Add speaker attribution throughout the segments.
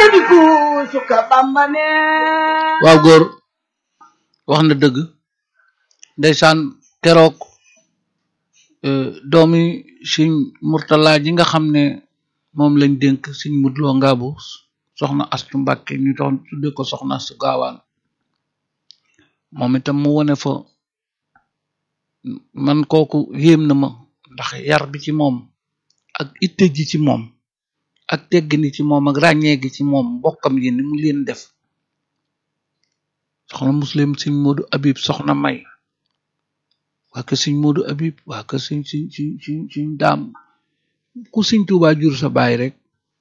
Speaker 1: na di ku suka bamba ne
Speaker 2: waaw góor wax na dëgg ndeysaan keroog doomi siñ murtala ji nga xam ne moom lañ dénk siñ mudloo ngaabu soxna astu mbàkke ñu doon tudde ko soxna astu gaawaan moom itam mu wone fa man kooku yéem na ma ndax yar bi ci moom ak itte ji ci moom ak teggini ci moom ak ràññee gi ci moom mbokkam yi ni mu leen def soxna muslim siñ moodu abib soxna may waa kër siñ moodu abib waa kër siñ siñ siñ siñ siñ daam ku siñ tuubaa jur sa baay rek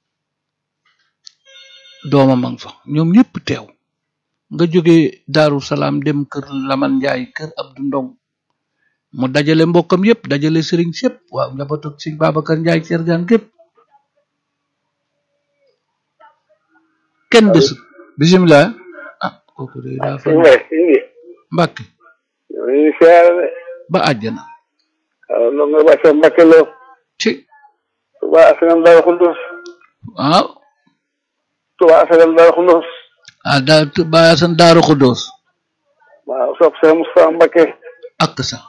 Speaker 2: doomam a nga fa ñoom ñëpp teew nga jóge daaru salaam dem kër laman njaay kër abdu ndong mu dajale mbokkam yépp dajale sëriñ sépp waaw njabootu siñ babacar njaay cergaan gépp kenn desut bisimilah ah kooku de daa fa
Speaker 3: Sëñ Bay sëñ bi
Speaker 2: mbàkke
Speaker 3: ñu ngi siyaare de
Speaker 2: ba àjjana
Speaker 3: waaw loolu nga bàcc sa Mbàkke loo
Speaker 2: ci
Speaker 3: Tuba Asalam Daaru Xuddoos
Speaker 2: waaw
Speaker 3: Tuba Asalam Daaru Xuddoos
Speaker 2: ah daa bàyyi san daaru xuddoos
Speaker 3: waaw sopp sa Moustapha Mbàkke
Speaker 2: ak sax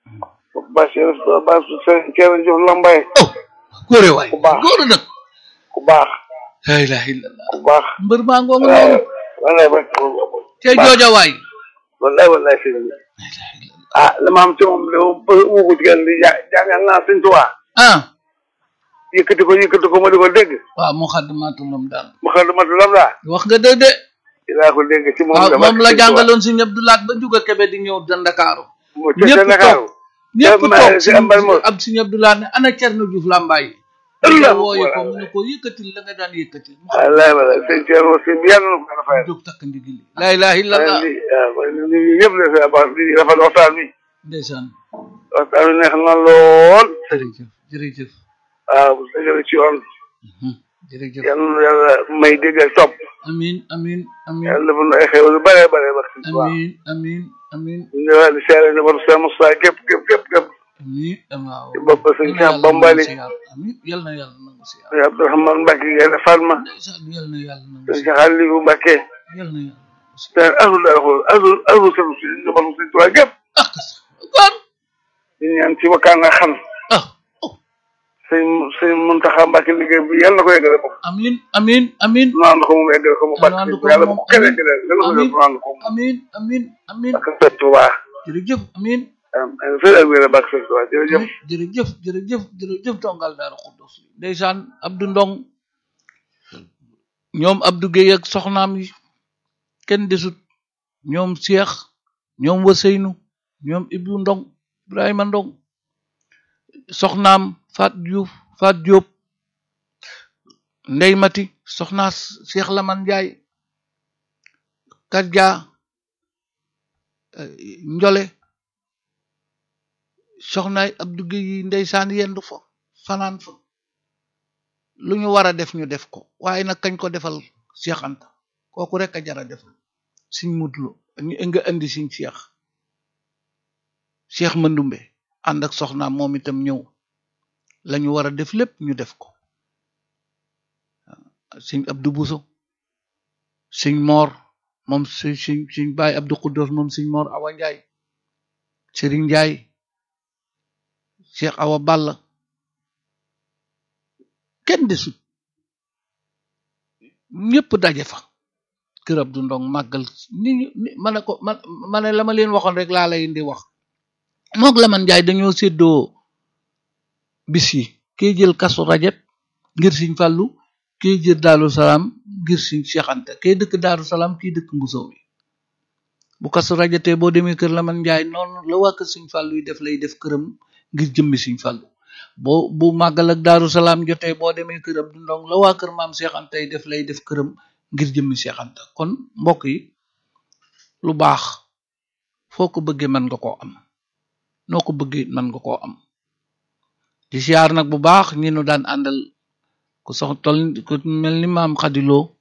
Speaker 3: Bachir Bachir Sëriñ Ceerno Juuf Lambaye
Speaker 2: oh góore waay
Speaker 3: Ku baax.
Speaker 2: góore nag
Speaker 3: ku baax
Speaker 2: la ilaha illallah
Speaker 3: ku baax
Speaker 2: mbër maa ngoo nga
Speaker 3: waaw
Speaker 2: noonu
Speaker 3: wallaay ba
Speaker 2: te jooja waay
Speaker 3: wallaay wallaay sëñ bi
Speaker 2: la ilaha illallah
Speaker 3: ah li ma am ci moom de mu ko digal di ja jàngal naa sëñ Tuba
Speaker 2: ah
Speaker 3: yëkkati ko yëkkati ko ma di ko dégg
Speaker 2: waaw mu xaddamaatul lam daal
Speaker 3: mu xam ma lam daa
Speaker 2: wax nga dëgg de
Speaker 3: dinaa ko dégg ci moom
Speaker 2: waaw
Speaker 3: dama
Speaker 2: moom la
Speaker 3: sëñ Tuba.
Speaker 2: jàngaloon si ñëpp du laat ba juga kebe di ñëw da Ndakaaru
Speaker 3: mu ca
Speaker 2: ñëpp
Speaker 3: Ndakaaru
Speaker 2: ñëpp
Speaker 3: ma-
Speaker 2: toog
Speaker 3: si
Speaker 2: si
Speaker 3: Ambal Mor.
Speaker 2: ab si ñëpp du laat ne ana Cerno Juuf Lambaay
Speaker 3: Allah
Speaker 2: nga wooye ko
Speaker 3: akbar.
Speaker 2: mu ne ko yëkkatil la nga daan yëkkati mu
Speaker 3: wallaay wallaay sëñ Ceerno si yàlla na ko yàlla fayal
Speaker 2: jóg takk ndigili la ilaha illallah
Speaker 3: li waaw ñu ñëpp la sa baax di rafet waxtaan bi
Speaker 2: ndeysaan
Speaker 3: waxtaan bi neex na lool
Speaker 2: jërëjëf jërëjëf
Speaker 3: waaw bu dëgg ci yoon
Speaker 2: Mhm. jërëjëf
Speaker 3: yàlla na yàlla may dégg ak topp
Speaker 2: amin amin amin
Speaker 3: yàlla defal na ay xew lu bare bare ba ci waaw
Speaker 2: amin amin amin
Speaker 3: ñu ñëwaat di seere ne war sa Moussa képp képp képp képp
Speaker 2: amin waaw
Speaker 3: ci bopp sëñ
Speaker 2: Yal na
Speaker 3: Cheikh
Speaker 2: yàlla
Speaker 3: Bambali
Speaker 2: nangu siyaar. amin yal na yàlla nangu siyaar
Speaker 3: sëñ Abdourahmane Mbacke Gaynde Fatma
Speaker 2: ndeysaan yal na yàlla nangu
Speaker 3: sëñ
Speaker 2: siyaar
Speaker 3: Cheikh Aliou Mbacke
Speaker 2: yal na yàlla nangu siyaar
Speaker 3: sëñ Azul daal xool Azul Azul sama si njabootu sëñ Tuubaa gépp
Speaker 2: ah sax kon
Speaker 3: ñu ñaan ci wakkaan nga xam
Speaker 2: ah oh
Speaker 3: sëñ sëñ Muntaxa Mbacke liggéey bi yàlla na ko yeggale bopp
Speaker 2: amin amin amin
Speaker 3: nu ànd ko moom yeggale ko mu
Speaker 2: Yàlla ànd
Speaker 3: bàkk
Speaker 2: ko
Speaker 3: yàlla
Speaker 2: moom,
Speaker 3: bu ko kenn
Speaker 2: amiin.
Speaker 3: yeggale yàlla ko def nu ànd ko moom
Speaker 2: amin amin amin
Speaker 3: ak sëñ Tuubaa
Speaker 2: jërëjëf amin
Speaker 3: am sëñ ak wér bàkk sëñ Tuubaa jërëjëf
Speaker 2: jërëjëf jërëjëf jërëjëf tongal daara xuddos ndeysaan Abdou Ndong ñoom Abdou Guèye ak soxnaam yi kenn desut ñoom Cheikh ñoom Waseynu ñoom Ibou Ndong Ibrahima Ndong soxnaam Fat Diouf Fat Diop Ndey Mati soxnaas Cheikh Laman Njaay Kadja eh, Njole soxnaay Abdou Guèye yi ndeysaan yendu fa fanaan fa lu ñu war a def ñu def ko waaye nag kañ ko defal Cheikh Anta kooku rek a jara defal siñ mutlu ñu nga indi siñ Cheikh Cheikh Mandumbe ànd ak soxnaam moom itam ñëw la ñu war a def lépp ñu def ko siñ Abdou Bousso siñ Moor moom si siñ siñ Baay Abdou Xuddoos moom siñ Moor Awa Njaay Sëriñ Njaay Cheikh Awa Balla kenn desut ñëpp daje fa kër Abdou Ndong màggal ni ñu ni ma ne ko ma ma ne la ma leen waxoon rek laa lay indi wax moog la man njaay dañoo séddoo bis yi kii jël kasu rajab ngir siñ fàllu kii jël daaru salaam ngir siñ Cheikh Anta kii dëkk daaru salaam kii dëkk mbusow bi bu kasu rajatee boo demee kër la man njaay noonu la waa kër siñ fàllu yi def lay def këram ngir jëmmi siñ fàllu boo bu màggal ak daaru salaam jotee boo demee kër Abdou Ndong la waa kër maam Cheikh Anta yi def lay def këram ngir jëmmi Cheikh Anta kon mbokk yi lu baax foo ko bëggee mën nga koo am noo ko bëggee mën nga koo am di siyaar nag bu baax ñi nu daan àndal ku sox tol ku mel ni maam xadiloo